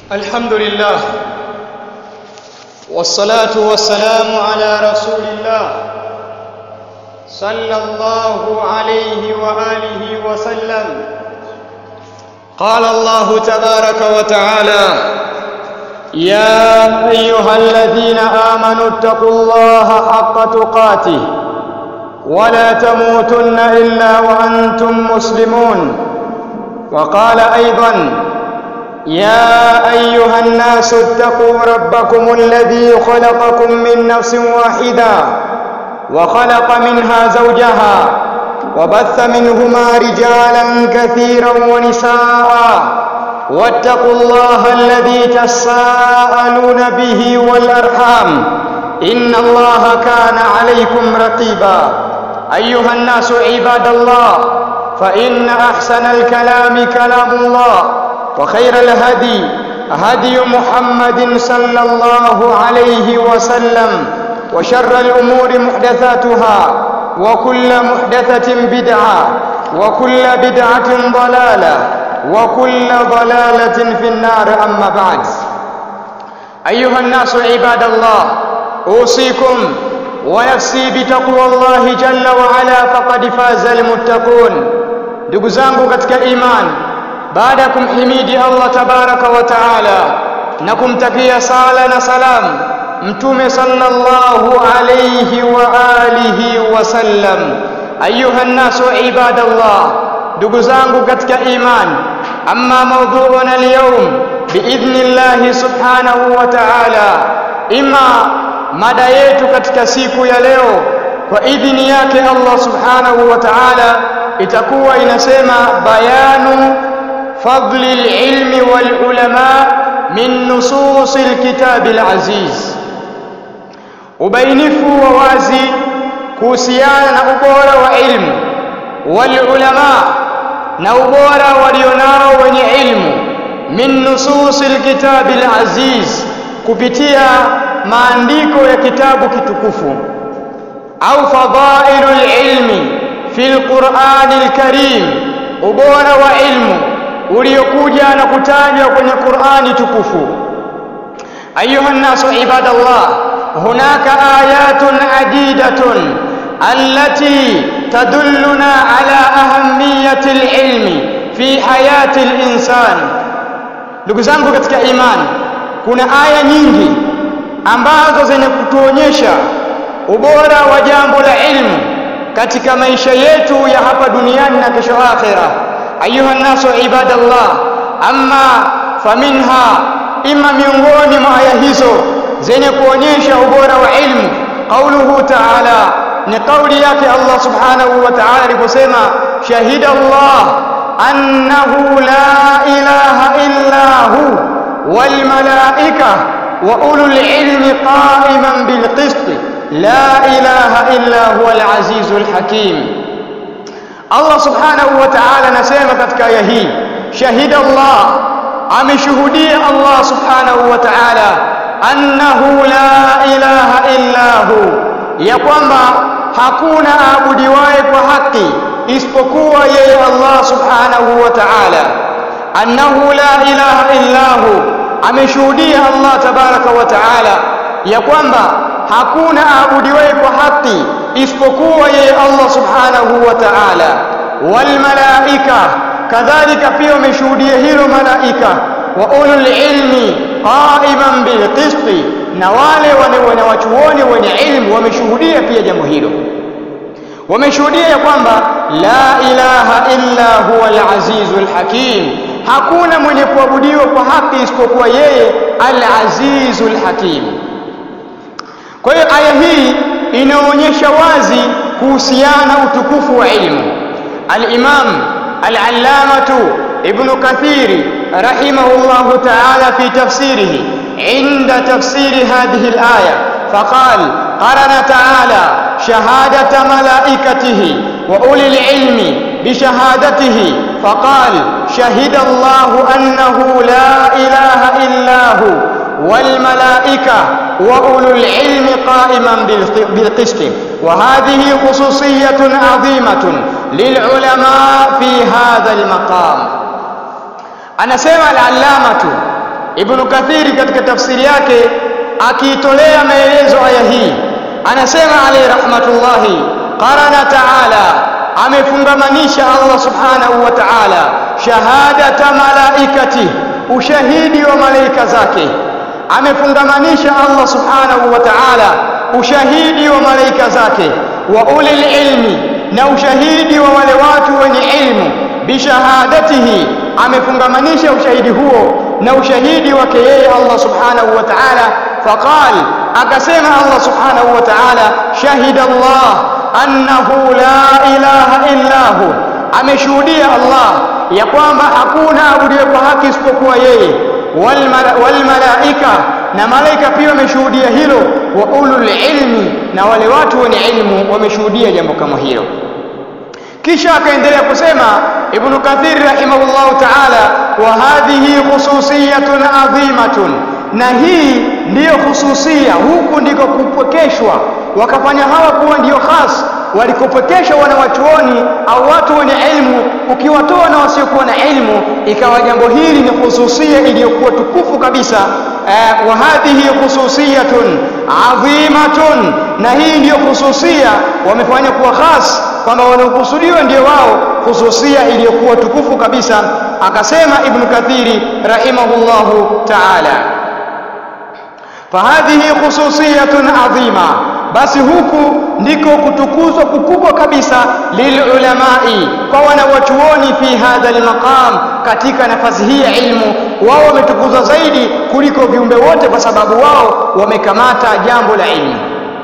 الحمد لله والصلاة والسلام على رسول الله صلى الله عليه وآله وسلم قال الله تبارك وتعالى يا أيها الذين آمنوا اتقوا الله حق تقاته ولا تموتن إلا وأنتم مسلمون وقال أيضا يا أيها الناس اتقوا ربكم الذي خلقكم من نفس واحدة وخلق منها زوجها وبث منهما رجالا كثيرا ونساء واتقوا الله الذي تساءلون به والأرحام إن الله كان عليكم رقيبا أيها الناس عباد الله فإن أحسن الكلام كلام الله وخير الهدي هدي محمد صلى الله عليه وسلم وشر الأمور محدثاتها وكل محدثة بدعة وكل بدعة ضلالة وكل ضلالة في النار أما بعد أيها الناس عباد الله أوصيكم ونفسي بتقوى الله جل وعلا فقد فاز المتقون ndugu zangu katika imani baada ya kumhimidi Allah tabaraka wa taala na kumtakia sala na salam mtume sallallahu alayhi wa alihi wasallam ayuha nnasu ibadallah ndugu zangu katika imani amma mawdhu'una alyawm biidhnillah subhanahu wa ta'ala ima mada yetu katika siku ya leo kwa idhini yake Allah subhanahu wa ta'ala itakuwa inasema bayanu fadli alilmi wal ulama min nusus alkitab alaziz ubainifu wa wazi kuhusiana na ubora wa ilmu wal ulama na ubora walionao wenye ilmu min nusus alkitab alaziz kupitia maandiko ya kitabu kitukufu au fadailul ilmi fil Qur'anil Karim ubora wa ilmu uliokuja na kutajwa kwenye Qur'ani tukufu ayuha nasu ibadallah hunaka ayatun adidatun allati tadulluna ala ahammiyati alilmi fi hayati alinsan ndugu zangu katika imani kuna aya nyingi ambazo zenye kutuonyesha ubora wa jambo la ilmu katika maisha yetu ya hapa duniani na kesho akhira ayuha nasu ibadallah amma faminha ima miongoni mwa aya hizo zenye kuonyesha ubora wa ilmu qauluhu ta'ala ni kauli yake Allah subhanahu wa ta'ala aliposema shahida Allah annahu la ilaha illa hu wal malaika wa ulul ilmi qa'iman bil qist لا إله إلا هو العزيز الحكيم الله سبحانه وتعالى نسيما katika aya hii shahida Allah ameshuhudia Allah subhanahu wa ta'ala annahu la ilaha illa hu ya kwamba hakuna aabudiwaye kwa haki isipokuwa yeye Allah subhanahu wa ta'ala annahu la ilaha illa hu ameshuhudia Allah tabaraka wa ta'ala ya kwamba hakuna aabudiwaye kwa haki isipokuwa yeye Allah subhanahu wa ta'ala wal malaika kadhalika pia wameshuhudia hilo malaika wa ulul ilmi qaiman bil qisti na wale wanawachuoni wenye ilmu wameshuhudia pia jambo hilo wameshuhudia ya kwamba la ilaha illa huwa al-azizul hakim hakuna mwenye kuabudiwa kwa haki isipokuwa yeye al-azizul hakim kwa hiyo aya hii inaonyesha wazi kuhusiana utukufu wa ilmu. Al-Imam Al-Allamatu Ibn Kathir rahimahullahu ta'ala fi tafsirihi inda tafsiri hadhihi al-aya faqal qarana ta'ala shahadata malaikatihi wa ulil ilmi bishahadatihi faqal shahida Allahu annahu la ilaha illa hu والملائكة وأولو العلم قائما بالقسط وهذه خصوصية عظيمة للعلماء في هذا المقام أنا سمع العلامة Ibn Kathiri katika tafsiri yake akiitolea maelezo aya hii anasema alayhi rahmatullahi qarana ta'ala amefungamanisha Allah subhanahu wa ta'ala shahadata malaikati ushahidi wa malaika zake amefungamanisha Allah subhanahu wa ta'ala ushahidi wa malaika zake wa ulil ilmi na ushahidi wa wale watu wenye ilmu bishahadatihi amefungamanisha ushahidi huo na ushahidi wake yeye Allah subhanahu wa ta'ala faqal akasema Allah subhanahu wa ta'ala shahida Allah annahu la ilaha illa hu ameshuhudia Allah ya kwamba hakuna abudiwe kwa haki isipokuwa yeye wal malaika na malaika pia wameshuhudia hilo wa ulul ilmi na wale watu wenye ilmu wameshuhudia jambo kama hilo kisha akaendelea kusema ibn kathir rahimahullahu ta'ala wa hadhihi khususiyatun adhimatun na hii ndiyo khususia huku ndiko kupwekeshwa wakafanya hawa kuwa ndiyo khas walikopwekeshwa wanawachuoni au watu wenye ilmu ukiwatoa na wasiokuwa na ilmu ikawa jambo hili ni khususia iliyokuwa tukufu kabisa eh, wa hadhihi khususiyatun adhimatun na hii ndiyo khususia wamefanya kuwa khas kwamba wanaokusudiwa ndio wao khususia iliyokuwa tukufu kabisa akasema ibn kathiri rahimahullahu ta'ala fahadhihi khususiyatun adhima basi huku ndiko kutukuzwa kukubwa kabisa lilulamai kwa wanawachuoni fi hadha almaqam katika nafasi hii ya ilmu wao wametukuzwa zaidi kuliko viumbe wote kwa sababu wao wamekamata jambo la ilmu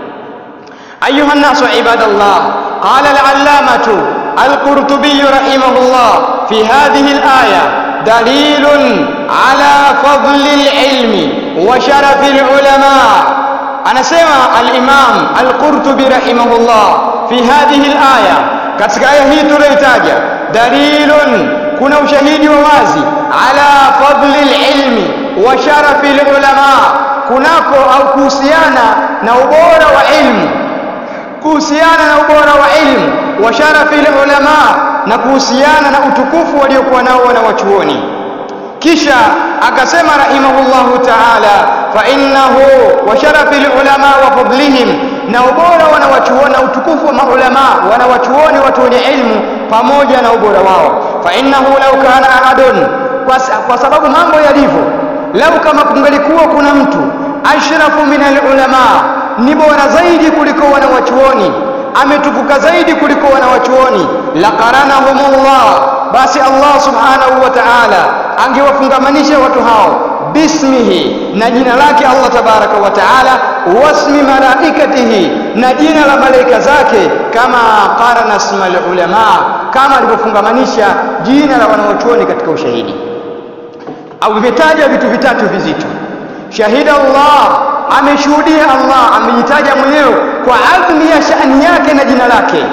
ayuha nnasu ibadallah qala alallamatu alqurtubiy rahimahullah fi hadhihi alaya dalilun ala fadli alilmi wa sharafi alulama anasema al-Imam al-Qurtubi rahimahullah fi hadhihi al-aya katika aya hii tuliyotaja dalilun kuna ushahidi wa wazi ala fadli al-ilmi wa sharafi al-ulama kunako au kuhusiana na ubora wa ilmu kuhusiana na ubora wa ilmu wa sharafi al-ulama na kuhusiana na utukufu waliokuwa nao wanawachuoni kisha akasema rahimahullahu ta'ala fa innahu wa sharafi ulama wa fadlihim na ubora wanawachuoni utukufu wa maulama wanawachuoni watu wenye ilmu pamoja na ubora wao fa innahu law kana ahadun kwa, kwa sababu mambo yalivyo lau kama kungelikuwa kuna mtu ashrafu min alulama ni bora zaidi kuliko wanawachuoni ametukuka zaidi kuliko wanawachuoni laqaranahumullah basi Allah subhanahu wa ta'ala angewafungamanisha watu hao bismihi na jina lake Allah tabaraka wa taala wasmi malaikatihi na jina la malaika zake kama qarana ismal ulama kama alivyofungamanisha jina la wanaochuoni katika ushahidi au vimetaja vitu vitatu vizito shahida Allah ameshuhudia Allah amejitaja mwenyewe kwa adhmi ya shani yake na jina lake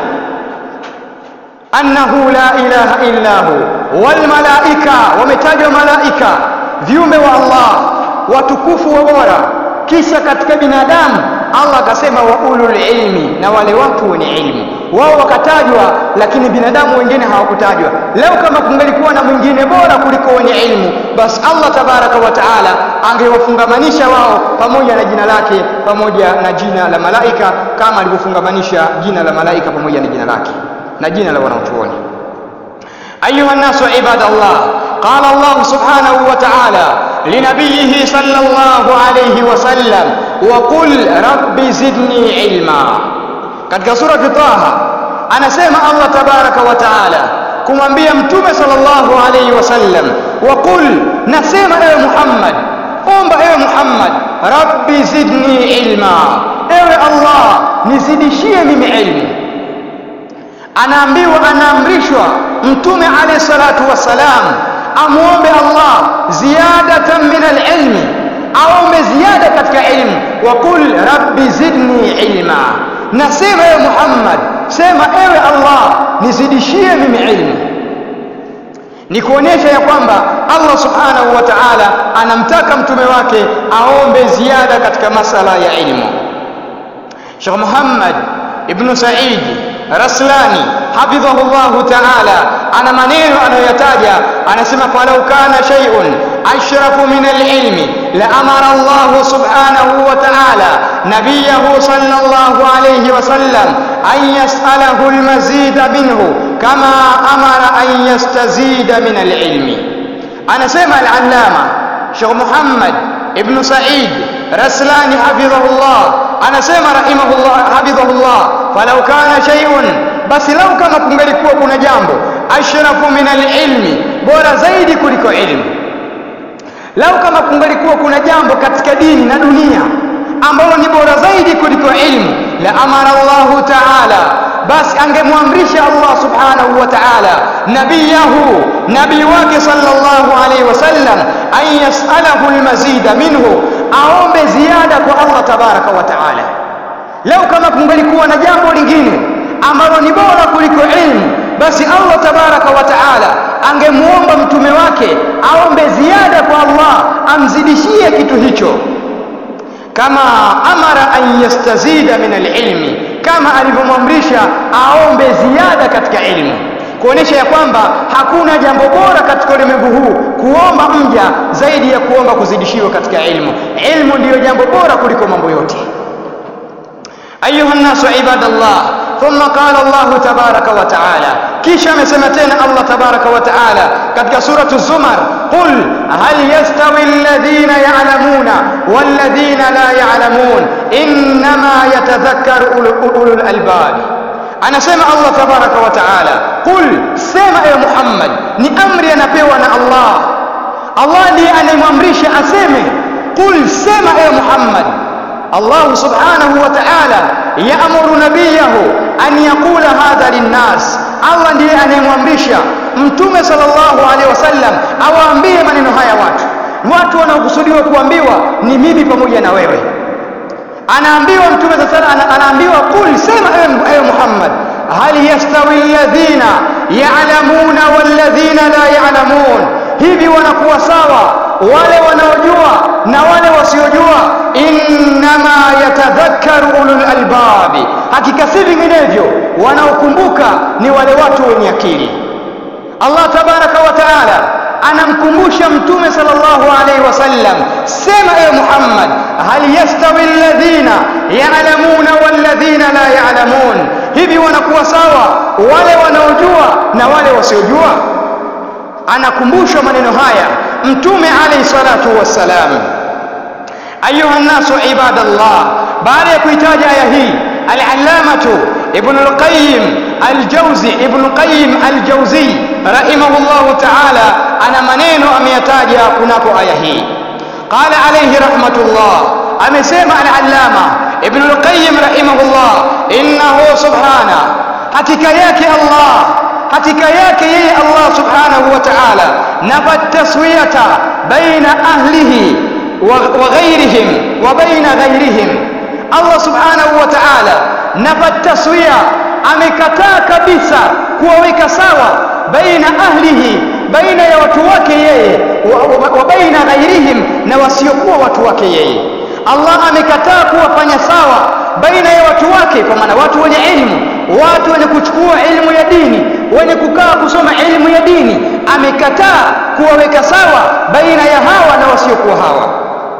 annahu la ilaha illa hu wal malaika wametajwa malaika viumbe wa Allah watukufu wa bora kisha katika binadamu Allah akasema wa ulul ilmi na wale watu wenye ilmu wao wakatajwa lakini binadamu wengine hawakutajwa leo kama kungelikuwa na mwingine bora kuliko wenye ilmu basi Allah tabaraka wa taala angewafungamanisha wao pamoja na jina lake pamoja na jina la malaika kama alivyofungamanisha jina la malaika pamoja na jina lake na jina la wanaochuoni ayuha nnasu ibadallah قال الله سبحانه وتعالى لنبيه صلى الله عليه وسلم وقل رب زدني علما katika surati Taha anasema Allah tabaraka wa taala kumwambia mtume sallallahu alayhi wasallam waqul nasema ewe Muhammad omba ewe Muhammad rabbi zidni ilma ewe Allah nizidishie mimi ilmu anaambiwa anaamrishwa mtume alayhi salatu wassalam amuombe Allah ziyadatan min alilmi aombe ziada katika ilmu waqul rabbi zidni ilma nasema ewe Muhammad sema ewe Allah nizidishie mimi ilmu ni kuonyesha ya kwamba Allah subhanahu wa ta'ala anamtaka mtume wake aombe ziada katika masala ya ilmu Sheikh Muhammad ibn Said Raslani hafidhahu Allah ta'ala ana maneno anayoyataja anasema falau kana shay'un ashrafu min alilmi la amara Allah subhanahu wa ta'ala nabiyahu sallallahu alayhi wasallam an yas'alahu almazida minhu kama amara an yastazida min alilmi anasema al-allama Sheikh Muhammad ibn Sa'id Raslani hafidhahullah anasema rahimahullah hafidhahullah falau kana shay'un basi lau kama kungalikuwa kuna jambo ashrafu min alilmi bora zaidi kuliko ilmu lau kama kungalikuwa kuna jambo katika dini na dunia ambalo ni bora zaidi kuliko ilmu la amara Allahu ta'ala basi angemwamrisha Allah subhanahu wa ta'ala nabiyahu nabii wake sallallahu alaihi wasallam an yas'alahu almazida minhu aombe ziada kwa Allah tabaraka wa ta'ala leo kama kungalikuwa na jambo lingine ambalo ni bora kuliko ilmu basi Allah tabaraka wa ta'ala angemuomba mtume wake aombe ziada kwa Allah amzidishie kitu hicho kama amara an yastazida min alilmi kama alivyomwamrisha aombe ziada katika ilmu kuonesha ya kwamba hakuna jambo bora katika ulimwengu huu kuomba mja zaidi ya kuomba kuzidishiwa katika ilmu ilmu ndiyo jambo bora kuliko mambo yote ayuha nnasu ibadallah ثم قال الله تبارك وتعالى kisha amesema tena Allah tabaraka wa taala katika suratu Zumar qul hal yastawi alladhina ya'lamuna walladhina la ya'lamun innama yatadhakkaru ulul albab anasema Allah tabaraka wa taala qul sema ewe Muhammad ni amri anapewa na Allah Allah ndiye anayemwamrisha aseme qul sema ewe Muhammad Allah subhanahu wa ta'ala yaamuru nabiyahu an yaqula hadha linnas Allah ndiye anayemwamrisha mtume sallallahu alaihi wasallam awaambie maneno haya watu watu wanaokusudiwa kuambiwa ni mimi pamoja na wewe anaambiwa mtume sallallahu anaambiwa qul sema ewe Muhammad hal yastawi alladhina ya'lamuna walladhina la ya'lamun hivi wanakuwa sawa wale wanaojua na wale wasiojua innama yatadhakkaru ulul albabi hakika si vinginevyo wanaokumbuka ni wale watu wenye akili Allah tabaraka wa taala anamkumbusha mtume sallallahu alaihi wasallam sema ewe Muhammad hal yastawi alladhina ya'lamuna walladhina la ya'lamun hivi wanakuwa sawa wale wanaojua na wale wasiojua anakumbushwa maneno haya mtume alayhi salatu wassalam ayuha nnasu ibadallah baada ya kuitaja aya hii al-allamatu ibn al-qayyim al-jawzi ibn al-qayyim al-jawzi rahimahullah ta'ala ana maneno ameyataja kunako aya hii qala alayhi rahmatullah amesema al-allama ibn al-qayyim rahimahullah innahu subhana hakika yake Allah hakika yake yeye Allah subhanahu wa ta'ala nafat taswiyata baina ahlihi wa ghayrihim wa baina ghayrihim Allah subhanahu wa ta'ala nafat taswiya amekataa kabisa kuwaweka sawa baina ahlihi baina ya watu wake yeye wa, wa, wa baina ghayrihim na wasiokuwa watu wake yeye Allah amekataa kuwafanya sawa baina ya watu wake kwa maana watu wenye ilmu watu wenye kuchukua ilmu ya dini wenye kukaa kusoma ilmu ya dini amekataa kuwaweka sawa baina ya hawa na wasiokuwa hawa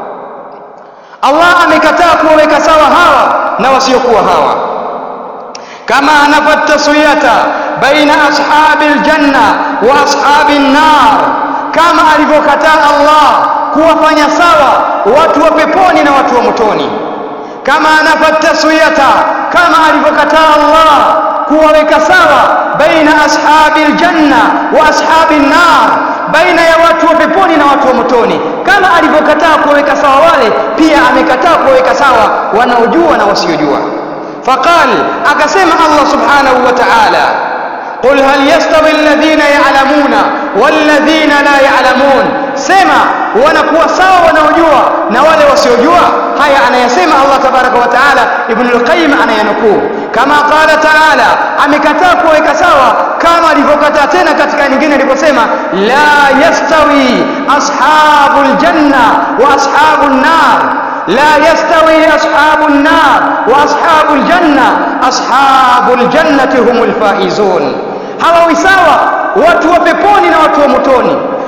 Allah amekataa kuwaweka sawa hawa na wasiokuwa hawa kama anafat taswiyata baina ashabi aljanna wa ashabi an-nar kama alivyokataa Allah kuwafanya sawa watu wa peponi na watu wa motoni kama anafat taswiyata kama alivyokataa Allah kuwaweka sawa baina ashabi aljanna wa ashabi an-nar baina ya watu wa peponi na watu wa motoni kama alivyokataa kuwaweka sawa wale pia amekataa kuwaweka sawa wanaojua na wasiojua faqal akasema Allah subhanahu wa ta'ala qul hal yastawi alladhina ya'lamuna walladhina la ya'lamun sema wanakuwa sawa wanaojua na wale wasiojua haya anayasema Allah tabaraka wa taala ibn al-qayyim anayanukuu kama qala taala amekataa kuweka sawa kama alivyokataa tena katika nyingine aliposema la yastawi ashabul janna wa ashabun nar لا يستوي أصحاب النار وأصحاب الجنة أصحاب الجنة هم الفائزون hawawi sawa watu wa peponi na watu wa motoni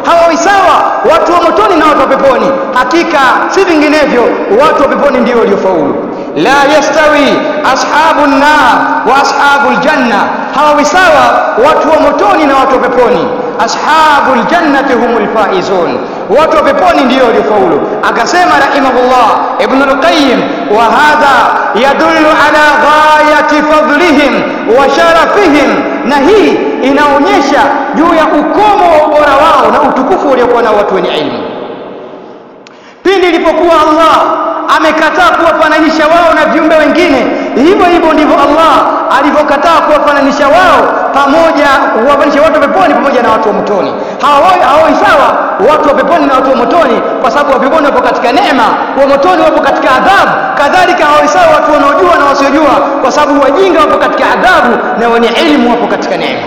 hawawi sawa watu wa motoni na watu wa peponi hakika si vinginevyo watu wa peponi ndio waliofaulu la yastawi ashabu nnar wa ashabu ljanna hawawi sawa watu wa motoni na watu wa peponi ashabu ljannati hum lfaizun watu wa peponi ndio waliofaulu akasema rahimahullah ibnu lqayim wa hadha yadullu ala ghayati fadlihim wa sharafihim na hii inaonyesha juu ya ukomo wa ubora wao na utukufu waliokuwa nao watu wenye ilmu pindi ilipokuwa allah amekataa kuwafananisha wao na viumbe wengine hivyo hivyo ndivyo allah alivyokataa kuwafananisha wao pamoja kuwafananisha watu wa peponi pamoja na watu wa motoni hawai sawa watu wa peponi na watu wa motoni kwa sababu wa peponi wapo katika neema wa motoni wapo katika adhabu kadhalika hawai sawa watu wanaojua na wasiojua kwa sababu wajinga wapo katika adhabu na wenye ilmu wapo katika neema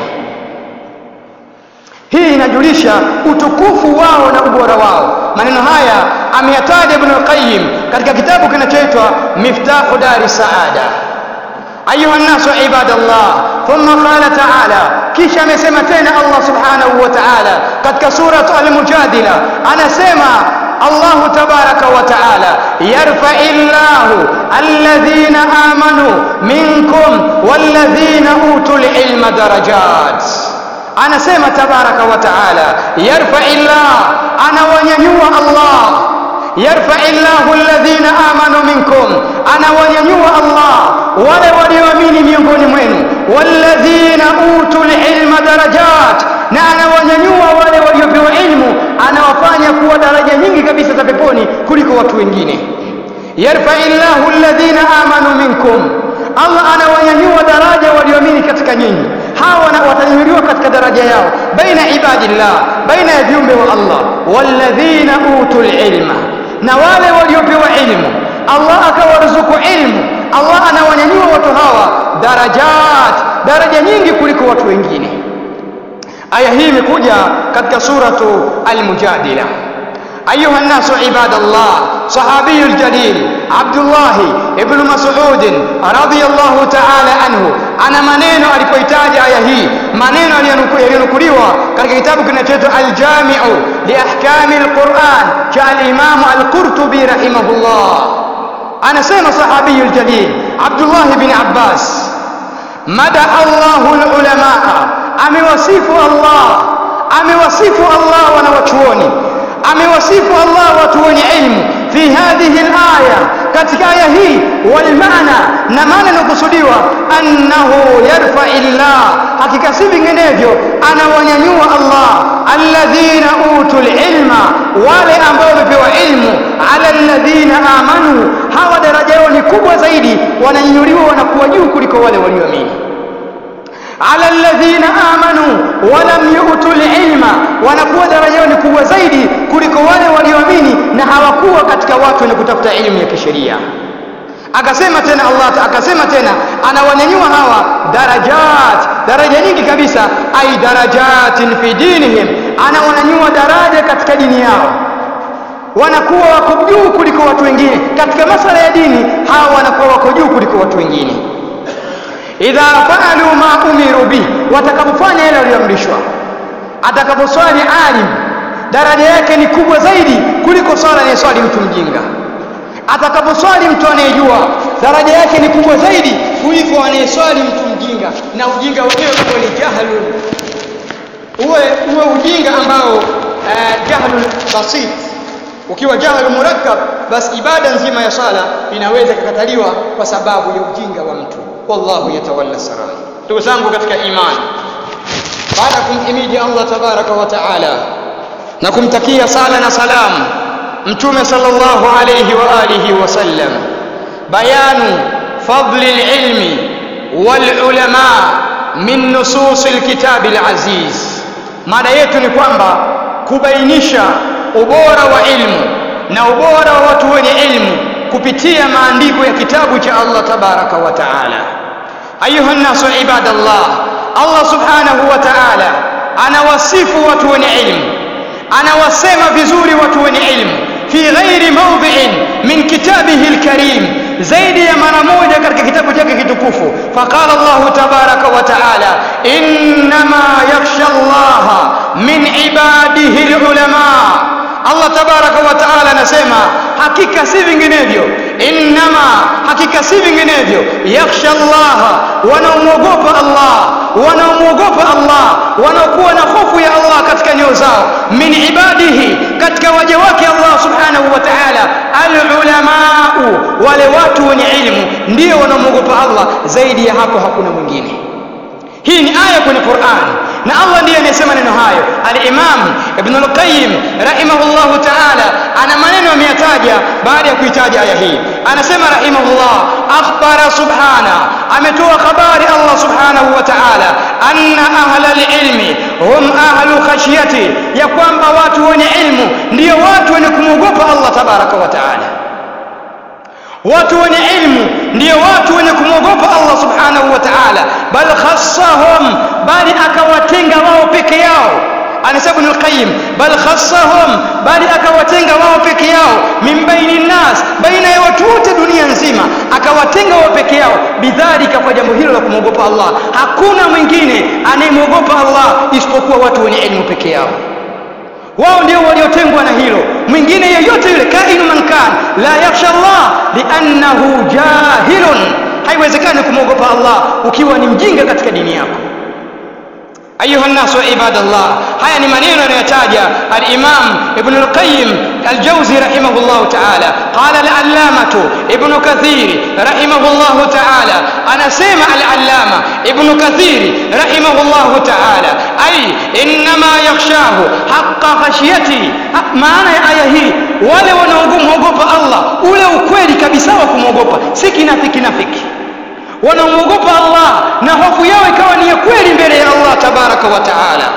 hii inajulisha utukufu wao na ubora wao maneno haya ameyataja ibn al-qayyim katika kitabu kinachoitwa miftahu dari saada ayuha nnasu ibadallah thumma qala taala kisha amesema tena allah subhanahu wa taala katika surat al-mujadila anasema الله تبارك وتعالى يرفع الله الذين آمنوا منكم والذين أوتوا العلم درجات anasema tabaraka wa taala yarfai llah anawanyanyua allah yarfai llahu alladhina amanu minkum anawanyanyua allah wale walioamini miongoni mwenu walladhina utu lilma darajat na anawanyanyua wale waliopewa ilmu anawafanya kuwa daraja nyingi kabisa za peponi kuliko watu wengine yarfai llahu alladhina amanu minkum allah anawanyanyua daraja walioamini katika nyinyi hawa watanyanyuliwa katika daraja yao baina ibadillah baina ya viumbe wa allah walladhina utul ilma na wale waliopewa ilmu allah akawaruzuku ilmu allah anawanyanyua watu hawa darajat daraja nyingi kuliko watu wengine aya hii imekuja katika suratu almujadila أيها الناس عباد الله صحابي الجليل عبد الله ابن مسعود رضي الله تعالى عنه ana maneno alipohitaji aya hii maneno yaliyonukuliwa katika kitabu kinachoitwa aljamiu liahkami lquran cha alimamu alqurtubi rahimahullah anasema sahabiyu ljalil abdullah bin abbas madaha llahu lulamaa amewasifu allah amewasifu allah wanawachuoni amewasifu Allah watu wenye ilmu fi hadhihi alaya katika aya hii walmaana na maana inakusudiwa annahu yarfai llah hakika si vinginevyo anawanyanyua Allah alladhina utul ilma wale ambao wamepewa ilmu ala alladhina amanu hawa daraja yao ni kubwa zaidi wananyanyuliwa wanakuwa juu kuliko wale walioamini ala alladhina amanu walam yu'tu ilma wanakuwa daraja yao ni kubwa zaidi kuliko wale walioamini na hawakuwa katika watu wenye kutafuta elimu ya kisheria akasema tena Allah akasema tena anawanyanyua hawa darajat daraja nyingi kabisa ai darajatin fi dinihim anawanyanyua daraja katika dini yao wanakuwa wako juu kuliko watu wengine katika masala ya dini hawa wanakuwa wako juu kuliko watu wengine idha faalu ma umiru bi watakapofanya yale walioamrishwa atakaposwali alim daraja yake ni kubwa zaidi kuliko swala anayeswali mtu mjinga atakaposwali mtu anayejua daraja yake ni kubwa zaidi kuliko anayeswali mtu mjinga na ujinga wenyewe huo ni jahlun uwe uwe ujinga ambao uh, jahlun basit ukiwa jahlu murakkab basi ibada nzima ya sala inaweza kukataliwa kwa sababu ya ujinga wa mtu wallahu yatawalla sarai ndugu zangu katika imani baada ya kumhimidi allah tabaraka wa taala na kumtakia sala na salamu mtume sallallahu alayhi wa alihi wasallam bayanu fadli lilmi walulama min nususi lkitabi laziz mada yetu ni kwamba kubainisha ubora wa ilmu na ubora wa watu wenye ilmu kupitia maandiko ya kitabu cha Allah tabaraka wa taala ayuha nnasu ibadallah Allah subhanahu wa taala anawasifu watu wenye ilmu anawasema vizuri watu wenye ilmu fi ghairi mawdhi'in min kitabihi alkarim zaidi ya mara moja katika kitabu chake kitukufu faqala Allah tabaraka wa taala innama yakhsha Allah min ibadihi alulama Allah tabaraka wa taala anasema hakika si vinginevyo innama hakika si vinginevyo yakhsha Allah wanaomwogopa Allah wanaomwogopa Allah wanaokuwa na hofu ya Allah katika nyoyo zao min ibadihi katika waja wake Allah subhanahu wa ta'ala alulamau wale watu wenye ilmu ndio wanaomwogopa Allah zaidi ya hapo hakuna mwingine hii ni aya kwenye Qur'an na Allah ndiye anayesema neno hayo al-Imam Ibn al-Qayyim rahimahullah ta'ala ana maneno ameyataja baada ya kuitaja aya hii anasema rahimahullah akhbara subhana ametoa habari Allah subhanahu wa ta'ala anna ahla al-ilmi hum ahlu khashyati ya kwamba watu wenye ilmu ndio watu wenye kumwogopa Allah tabaraka wa ta'ala watu wenye ilmu ndio watu wenye kumwogopa Allah subhanahu wa ta'ala bal khassahum bali akawatenga wao peke yao anasema Ibn al-Qayyim bal khassahum bali akawatenga wao peke yao min baini nas baina ya watu wote dunia nzima akawatenga wao peke yao bidhalika kwa jambo hilo la kumwogopa Allah hakuna mwingine anayemwogopa Allah isipokuwa watu wenye elimu peke yao wao ndio waliotengwa na hilo mwingine yeyote yule kainu man kan la yakhsha Allah liannahu jahilun haiwezekani kumwogopa Allah ukiwa ni mjinga katika dini yako ayuha nnasu ibadallah haya ni maneno yanayotaja al-imam ibn al-qayyim al-jawzi rahimahullah ta'ala qala al-allamatu ibn kathir rahimahullah ta'ala anasema al-allama ibn kathir rahimahullah ta'ala ay inma yakhshahu haqqa khashyati maana ya aya hii wale wanaomwogopa Allah ule ukweli kabisa wa kumwogopa si kinafiki kinafiki wanaomwogopa Allah na hofu yao ikawa ni ya kweli mbele ya Allah tabaraka wa taala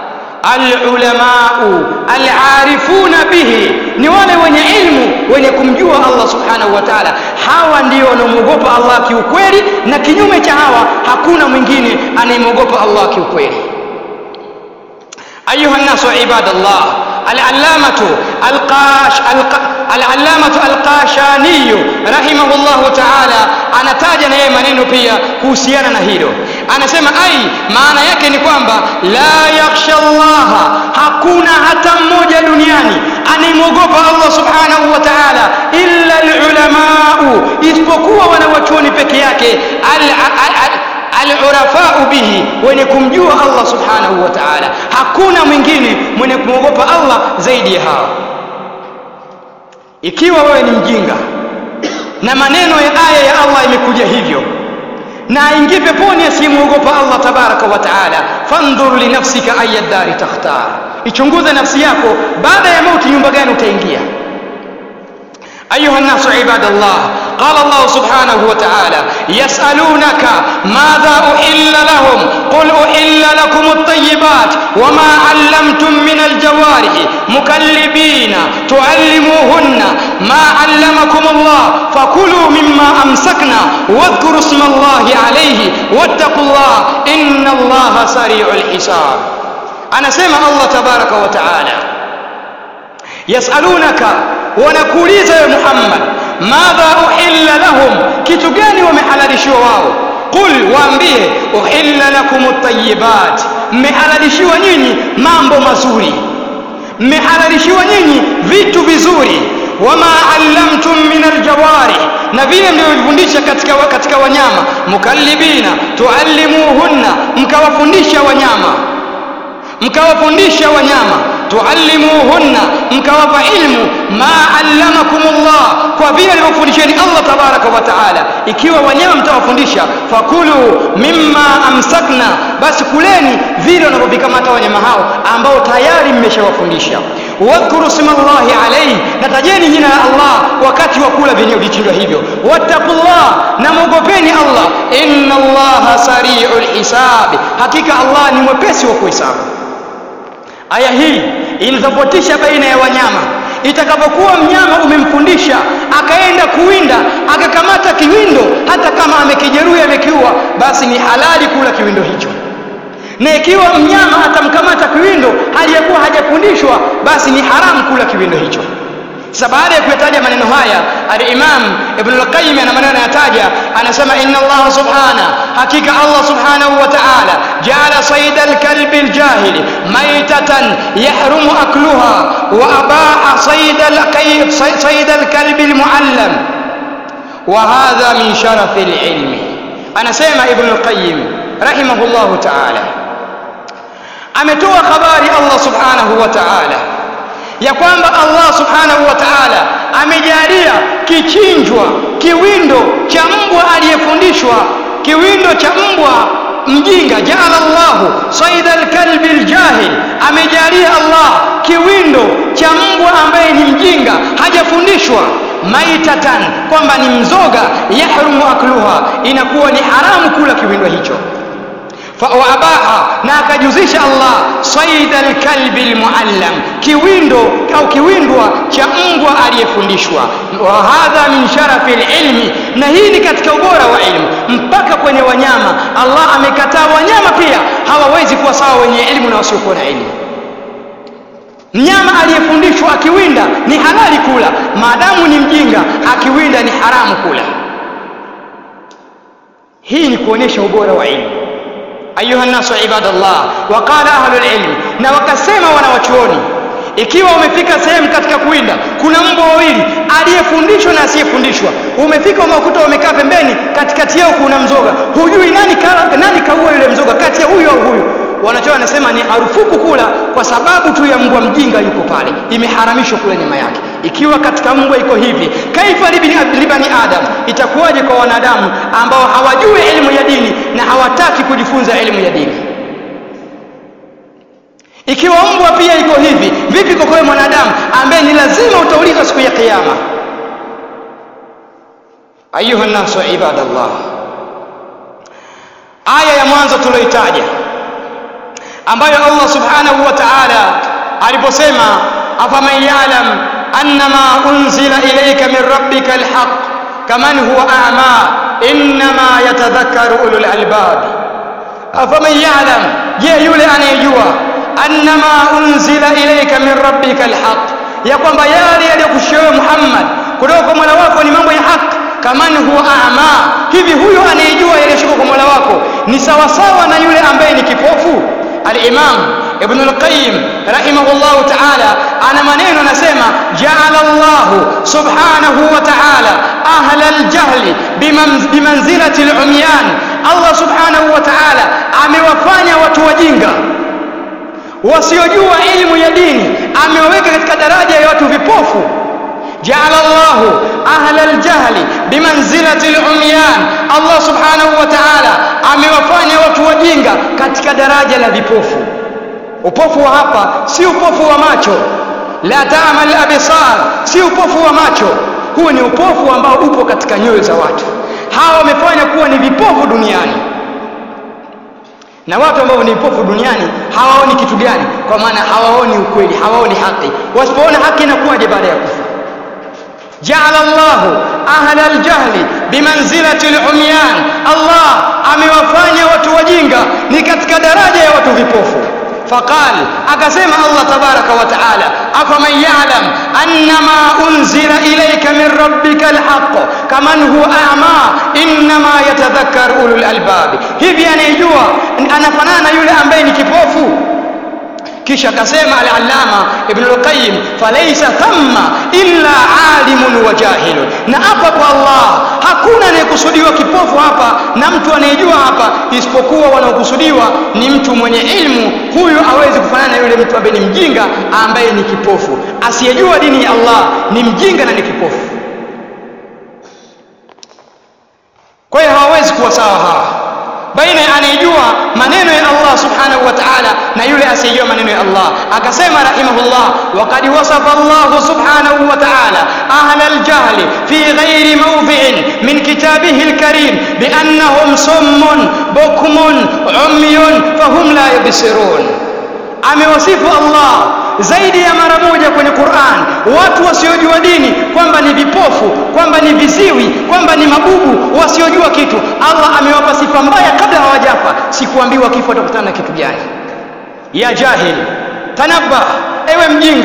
alulamau alarifuna bihi ni wale wenye ilmu wenye kumjua Allah subhanahu wa taala hawa ndio wanaomwogopa Allah kiukweli na kinyume cha hawa hakuna mwingine anayemwogopa Allah kiukweli ayuha nnasu ibadallah العلامة القاش العلامة القاشاني رحمه الله تعالى anataja na yeye maneno pia kuhusiana na hilo anasema ai maana yake ni kwamba la yakhsha Allah hakuna hata mmoja duniani anayemwogopa Allah subhanahu wa ta'ala illa alulamau isipokuwa wanawachuoni peke yake al, al, al, alurafau bihi wenye kumjua Allah subhanahu wa ta'ala hakuna mwingine mwenye kumwogopa Allah zaidi ya hawa ikiwa wewe ni mjinga na maneno ya aya ya Allah imekuja hivyo na aingie peponi asiyemwogopa Allah tabaraka wa taala fandhur linafsika aya dari takhtar ichunguze nafsi yako baada ya mauti nyumba gani utaingia أيها الناس عباد الله قال الله سبحانه وتعالى يسألونك ماذا أحل لهم قل أحل لكم الطيبات وما علمتم من الجوارح مكلبين تعلموهن ما علمكم الله فكلوا مما أمسكنا واذكروا اسم الله عليه واتقوا الله إن الله سريع الحساب أنا سمع الله تبارك وتعالى يسألونك wanakuuliza ya Muhammad madha uhilla lahum kitu gani wamehalalishiwa wao qul waambie uhilla lakum at-tayyibat mmehalalishiwa nyinyi mambo mazuri mmehalalishiwa nyinyi vitu vizuri wama allamtum min aljawari na vile mlivyofundisha katika, katika wanyama mukallibina tuallimuhunna mkawafundisha wanyama mkawafundisha wanyama tuallimuhunna mkawapa ilmu ma allamakumullah kwa vile alivyofundisheni Allah tabaraka wa taala ikiwa wanyama mtawafundisha fakulu mimma amsakna basi kuleni vile wanavyovikamata wanyama hao ambao tayari mmeshawafundisha wadhkuru smallahi alayhi na tajeni jina la Allah wakati wa kula vyenyewe vichinjwa hivyo wattaqullah na mwogopeni Allah inna allaha sari'ul hisabi hakika Allah ni mwepesi wa kuhesabu aya hii inatofautisha baina ya wanyama itakapokuwa mnyama umemfundisha akaenda kuwinda akakamata kiwindo hata kama amekijeruhi amekiua basi ni halali kula kiwindo hicho na ikiwa mnyama atamkamata kiwindo hali ya kuwa hajafundishwa basi ni haramu kula kiwindo hicho sasa baada ya kuyataja maneno haya al-Imam Ibn al-Qayyim ana maneno anayataja anasema inna Allah subhana hakika Allah subhanahu wa ta'ala ja'ala sayda al-kalbi al-jahili maytatan yahrumu akluha wa abaha sayda al-qayb sayda al-kalbi al-muallam wa hadha min sharaf al-ilmi anasema Ibn al-Qayyim rahimahullahu ta'ala ametoa habari Allah subhanahu wa ta'ala ya kwamba Allah subhanahu wa ta'ala amejalia kichinjwa kiwindo cha mbwa aliyefundishwa kiwindo cha mbwa mjinga jaala Allahu saida alkalbi aljahil amejalia Allah kiwindo cha mbwa ambaye ni mjinga hajafundishwa maitatan kwamba ni mzoga yahrumu akluha inakuwa ni haramu kula kiwindo hicho waabaha na akajuzisha Allah saida alkalbi almuallam kiwindo au kiwindwa cha mbwa aliyefundishwa wa hadha min sharafi alilmi na hii ni katika ubora wa ilmu mpaka kwenye wanyama Allah amekataa wanyama pia hawawezi kuwa sawa wenye elimu na wasiokuwa na elimu mnyama aliyefundishwa akiwinda ni halali kula maadamu ni mjinga akiwinda ni haramu kula hii ni kuonyesha ubora wa ilmu ayuha nasu ibadallah waqala ahlul ilm na wakasema wanawachuoni ikiwa umefika sehemu katika kuwinda kuna mbwa wawili aliyefundishwa na asiyefundishwa umefika umekuta wamekaa pembeni katikati yao kuna mzoga hujui nani kala, nani kaua yule mzoga kati ya huyu au huyu wanachoa wanasema ni harufuku kula kwa sababu tu ya mbwa mjinga yuko pale imeharamishwa kula nyama yake ikiwa katika mbwa iko hivi kaifa libani adam itakuwaje kwa wanadamu ambao hawajui elimu ya dini na hawataki kujifunza elimu ya dini ikiwa mbwa pia iko hivi vipi kwa kwa mwanadamu ambaye ni lazima utaulizwa siku ya kiyama ayuha nasu ibadallah aya ya mwanzo tulioitaja ambayo Allah subhanahu wa ta'ala aliposema afaman ya'lam annama unzila ilayka min rabbika alhaq kaman huwa a'ma innama yatadhakkaru ulul albab afaman ya'lam je yule anayejua annama unzila ilayka min rabbika alhaq ya kwamba yale yaliyokushiwa Muhammad kutoka kwa Mola wako ni mambo ya haki kaman huwa a'ma hivi huyo anayejua yaliyoshuka kwa Mola wako ni sawasawa na yule ambaye ni kipofu al-Imam Ibn al-Qayyim rahimahullah ta'ala ana maneno anasema ja'ala Allah subhanahu wa ta'ala ahla al-jahli bimanzilati al-umyan Allah subhanahu wa ta'ala amewafanya watu wajinga wasiojua elimu ya dini amewaweka katika daraja ya watu vipofu جعل الله أهل الجهل بمنزلة العميان الله سبحانه وتعالى amewafanya watu wajinga katika daraja la vipofu upofu wa hapa si upofu wa macho la ta'mal absar si upofu wa macho huu ni upofu ambao upo katika nyoyo za watu hawa wamefanya kuwa ni vipofu duniani na watu ambao ni vipofu duniani hawaoni kitu gani kwa maana hawaoni ukweli hawaoni haki wasipoona haki inakuwaje baada ya kufa جعل الله أهل الجهل بمنزلة العميان الله amewafanya watu wajinga ni katika daraja ya watu vipofu فقال akasema Allah tabaraka wa taala afaman ya'lam annama unzila ilayka min rabbika alhaq kaman huwa a'ma inma yatadhakkaru ulul albab hivi anayejua anafanana yule ambaye ni kipofu kisha akasema al-allama ibn al-qayyim falaysa thamma illa alimun wa jahilun na hapa kwa Allah hakuna anayekusudiwa kipofu hapa na mtu anayejua hapa isipokuwa wanaokusudiwa ni mtu mwenye ilmu huyu hawezi kufanana na yule mtu ambaye ni mjinga ambaye ni kipofu asiyejua dini ya Allah ni mjinga na ni kipofu kwa hiyo hawawezi kuwa sawa hawa baina ya anayejua maneno ya Allah subhanahu wa ta'ala na yule asiyejua maneno ya Allah akasema rahimahullah waqad wasafa Allah subhanahu wa ta'ala ahla al-jahl fi ghairi mawdhi'in min kitabihi al-karim bi annahum summun bukmun umyun fahum la yubsirun amewasifu Allah zaidi ya mara moja kwenye Qur'an watu wasiojua dini kwamba ni vipofu kwamba ni viziwi kwamba ni mabubu wasiojua kitu Allah amewapa sifa mbaya kabla hawajafa sikuambiwa kifo watakutana na kitu gani ya jahil tanabba ewe mjinga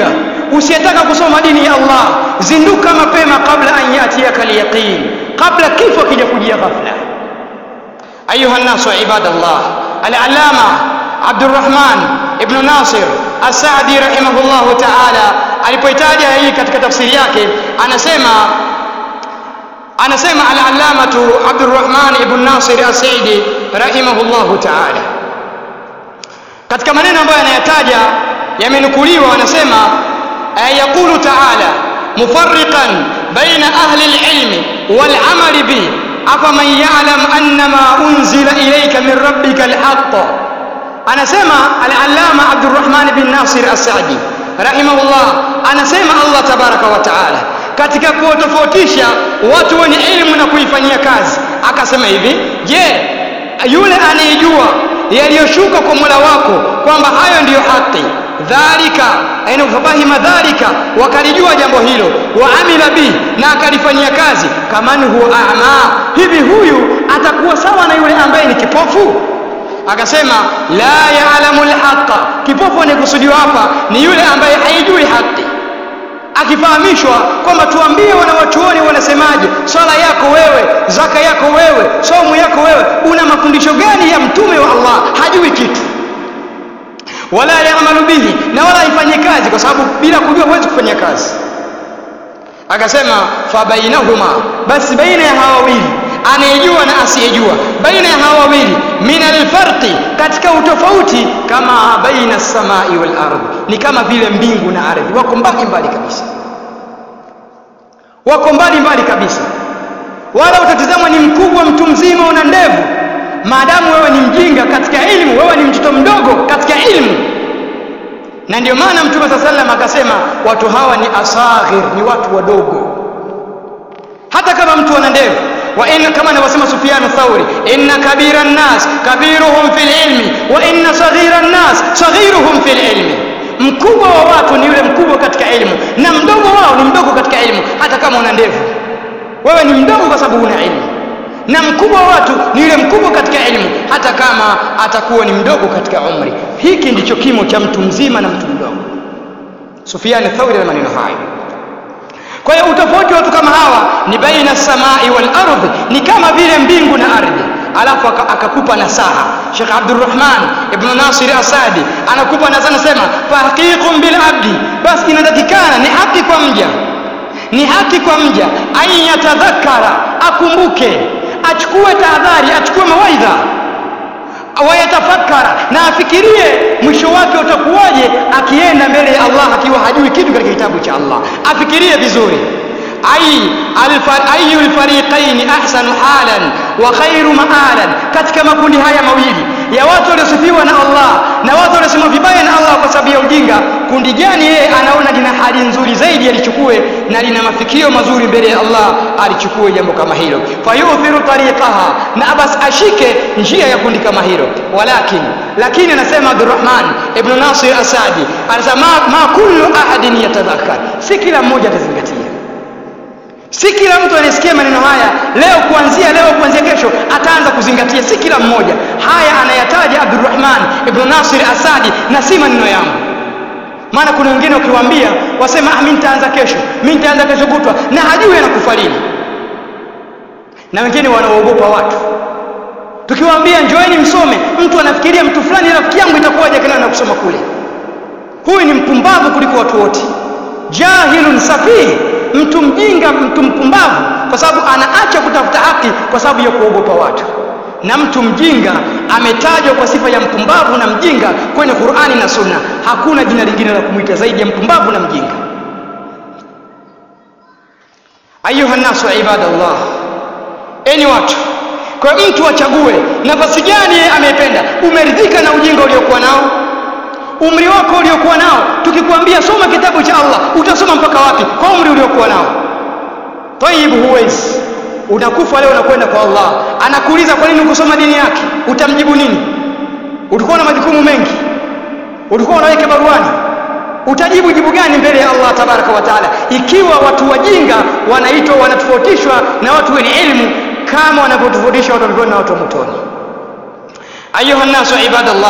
usiyetaka kusoma dini ya Allah zinduka mapema kabla an yatiyaka alyaqin kabla kifo kija kujia ghafla ayuha nnasu ibadallah al-allama Abdurrahman ibn Nasir As-Saadi rahimahullahu ta'ala alipoitaja hii katika tafsiri yake anasema anasema al-allamatu Abdurrahman ibn Nasir As-Saidi rahimahullahu ta'ala katika maneno ambayo anayataja yamenukuliwa anasema yaqulu ta'ala mufarriqan baina ahli al-ilmi wal 'amali bi afaman ya'lam annama unzila ilayka min rabbika al-haqq anasema al-allama Abdurrahman bin Nasir As-Saadi rahimahullah anasema Allah tabaraka wa taala katika kuwatofautisha watu wenye elimu na kuifanyia kazi akasema hivi je yule anayejua yaliyoshuka kwa Mola wako kwamba hayo ndiyo haki dhalika aina fafahima dhalika wakalijua jambo hilo wa amila bi na akalifanyia kazi kaman huwa a'ma hivi huyu atakuwa sawa na yule ambaye ni kipofu akasema la ya'lamu alhaqa kipofu anayekusudiwa hapa ni yule ambaye haijui haki akifahamishwa kwamba tuambie wanawachuoni wanasemaje swala yako wewe zaka yako wewe somu yako wewe una mafundisho gani ya mtume wa Allah hajui kitu wala yamalu bihi na wala ifanye kazi kwa sababu bila kujua huwezi kufanya kazi akasema fa bainahuma basi baina ya hawa wawili anayejua na asiyejua baina ya hawa wawili min alfarqi katika utofauti kama baina samai wal ardh ni kama vile mbingu na ardhi wako mbali mbali kabisa wako mbali mbali kabisa wala utatizama ni mkubwa mtu mzima una ndevu maadamu wewe ni mjinga katika elimu wewe ni mtoto mdogo katika elimu na ndio maana mtume saa sallam akasema watu hawa ni asaghir ni watu wadogo hata kama mtu ana ndevu wa inna kama anavyosema Sufyan Thauri inna kabira nnas kabiruhum fil ilmi wa inna saghira nnas saghiruhum fil ilmi mkubwa wa watu ni yule mkubwa katika elimu na mdogo wao ni mdogo katika elimu hata kama una ndevu wewe ni mdogo kwa sababu una elimu na mkubwa wa watu ni yule mkubwa katika elimu hata kama atakuwa ni mdogo katika umri hiki ndicho kimo cha mtu mzima na mtu mdogo Sufyan Thauri na maneno hayo kwa hiyo utofauti wa watu kama hawa ni baina samai wal ardhi ni kama vile mbingu na ardhi alafu akakupa nasaha Sheikh Abdurrahman ibn Nasir Asadi anakupa nasaha anasema fahaqiqun bil abdi basi inatakikana ni haki kwa mja ni haki kwa mja ayatadhakkara akumbuke achukue tahadhari achukue mawaidha wayatafakara na afikirie mwisho wake utakuwaje akienda mbele ya Allah akiwa hajui kitu katika kitabu cha Allah afikirie vizuri ai ayu alfariqaini ahsanu halan wa khairu maalan katika makundi haya mawili ya watu waliosifiwa na Allah na watu waliosema vibaya na Allah kwa sababu ya ujinga kundi gani yeye anaona lina hali nzuri zaidi alichukue na lina mafikio mazuri mbele ya Allah alichukue jambo kama hilo fayuthiru tariqaha na bas ashike njia ya kundi kama hilo walakin lakini anasema Abdurrahman ibn Nasir Asadi anasema ma, ma kullu ahadin yatadhakkar si kila mmoja atazingatia si kila mtu anayesikia maneno haya leo kuanzia leo kuanzia kesho ataanza kuzingatia si kila mmoja haya anayataja Abdurrahman ibn Nasir Asadi na si maneno yangu maana kuna wengine ukiwaambia wasema ah, mimi nitaanza kesho mimi nitaanza kesho kutwa na hajui anakufa lini na wengine wanaogopa watu tukiwaambia njoeni msome mtu anafikiria mtu fulani rafiki yangu itakuwaje kana na kusoma kule huyu ni mpumbavu kuliko watu wote jahilun safihi mtu mjinga mtu mpumbavu kwa sababu anaacha kutafuta haki kwa sababu ya kuogopa watu na mtu mjinga ametajwa kwa sifa ya mpumbavu na mjinga kwenye Qur'ani na Sunna hakuna jina lingine la kumwita zaidi ya mpumbavu na mjinga ayuha nasu ibadallah enyi watu kwa mtu achague nafasi gani yeye ameipenda umeridhika na ujinga uliokuwa nao umri wako uliokuwa nao tukikwambia soma kitabu cha Allah utasoma mpaka wapi kwa umri uliokuwa nao tayib huwezi unakufa leo unakwenda kwa Allah anakuuliza kwa nini ukusoma dini yake utamjibu nini ulikuwa na majukumu mengi ulikuwa unaweka baruani utajibu jibu gani mbele ya Allah tabaraka wa taala ikiwa watu wajinga wanaitwa wanatofautishwa na watu wenye elimu kama wanavyotofautishwa watu wa na watu wa motoni ayuha nasu ibadallah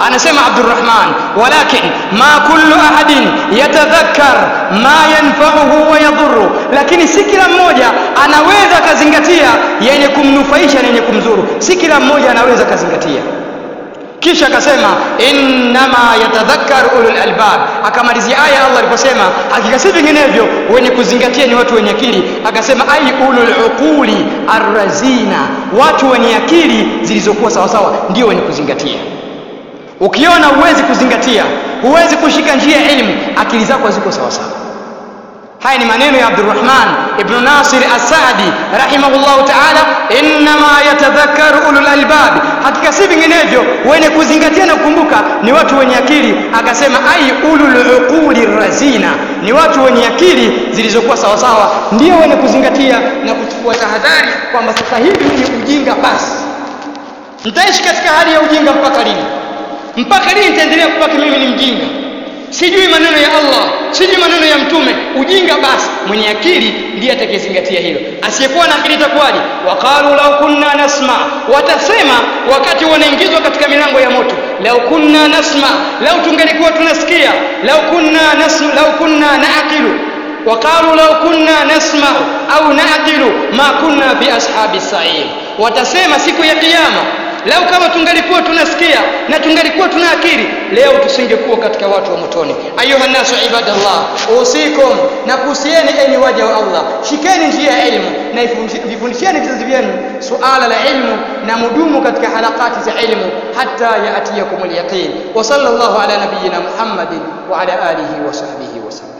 anasema Abdurrahman walakin ma kullu ahadin yatadhakkar ma yanfa'uhu wa yadhurru lakini si kila mmoja anaweza akazingatia yenye kumnufaisha na yenye kumzuru si kila mmoja anaweza akazingatia kisha akasema innama yatadhakkaru ulul albab akamalizia aya Allah aliposema hakika si vinginevyo wenye kuzingatia ni watu wenye akili akasema ai ulul uquli arrazina watu wenye akili zilizokuwa sawasawa ndio wenye kuzingatia ukiona huwezi kuzingatia huwezi kushika njia ya elimu akili zako haziko sawasawa haya ni maneno ya Abdurrahman ibn Nasir As-Saadi rahimahullahu ta'ala innama yatadhakkaru ulul albab hakika si vinginevyo wenye kuzingatia na kukumbuka ni watu wenye akili akasema ai ulul uquli razina ni watu wenye akili zilizokuwa sawa sawa ndio wenye kuzingatia na kuchukua tahadhari kwamba sasa hivi ni ujinga basi nitaishi katika hali ya ujinga mpaka lini mpaka lini nitaendelea kubaki mimi ni mjinga sijui maneno ya Allah sijui maneno ya mtume ujinga basi mwenye akili ndiye atakayezingatia hilo asiyekuwa na akili itakuwaje waqalu law kunna nasma watasema wakati wanaingizwa katika milango ya moto law kunna nasma lau tungelikuwa tunasikia law kunna nasma law kunna naaqilu وقالوا لو كنا نسمع au naqilu ma kunna fi ashabi sa'ir watasema siku ya kiyama lau kama tungalikuwa tunasikia na tungalikuwa tuna akili leo tusingekuwa katika watu wa motoni ayuha nasu ibadallah usikum na kuhusieni enyi waja wa Allah shikeni njia ya elimu na vifundisheni vizazi vyenu suala la ilmu na mudumu katika halakati za ilmu hatta yaatiyakum alyaqin wa sallallahu ala nabiyyina muhammadin wa ala alihi wa sahbihi wa sallam